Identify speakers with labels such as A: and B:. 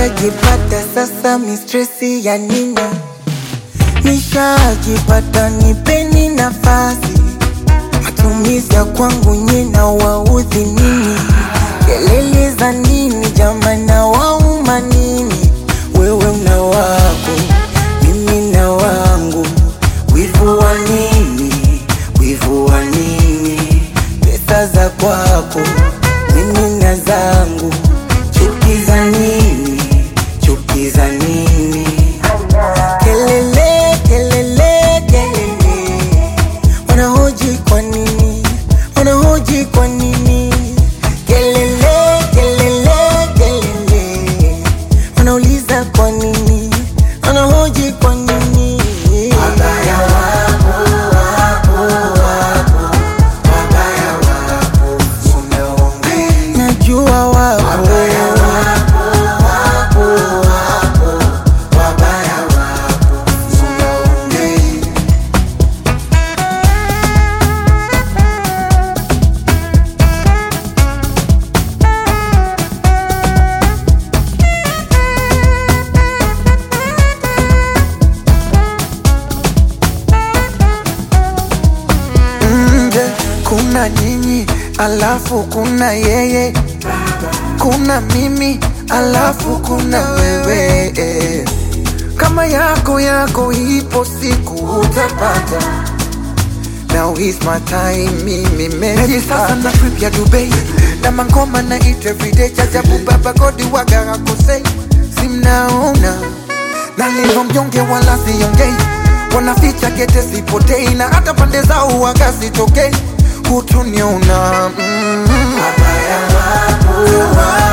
A: nishajipata sasa, mistresi ya nini? Nishajipata, nipeni nafasi. Matumizi ya kwangu nyina waudhi nini? Kelele za nini jamani, na wauma nini? Wewe una wako, mimi na wangu, wivu wa nini? Wivu wa nini? Pesa za kwako, mimi na zangu, chuki za nini? Chuki za nini? Kelele, kelele, kelele, wanahoji kwa nini? Wanahoji kwa nini? Kelele, kelele, kelele, wanauliza kwa nini? Wanahoji kwa nini? Wabaya wapo, wapo, wapo, wabaya wapo, unaongea. Najua wapo, wabaya wapo, wapo, wapo, wabaya wapo, unaongea.
B: nje kuna nyinyi alafu kuna yeye kuna mimi alafu kuna wewe eh. kama yako yako ipo siku utapata Now is my time, mimi meji sasa na trip ya Dubai na mangoma na eat everyday chajabu baba godi waga hakosei simnaona nalivyo mjonge wala siongei wanaficha kete sipotei na hata pande zao waga sitokei hutuniona mm.
A: Wabaya wapo, wapo,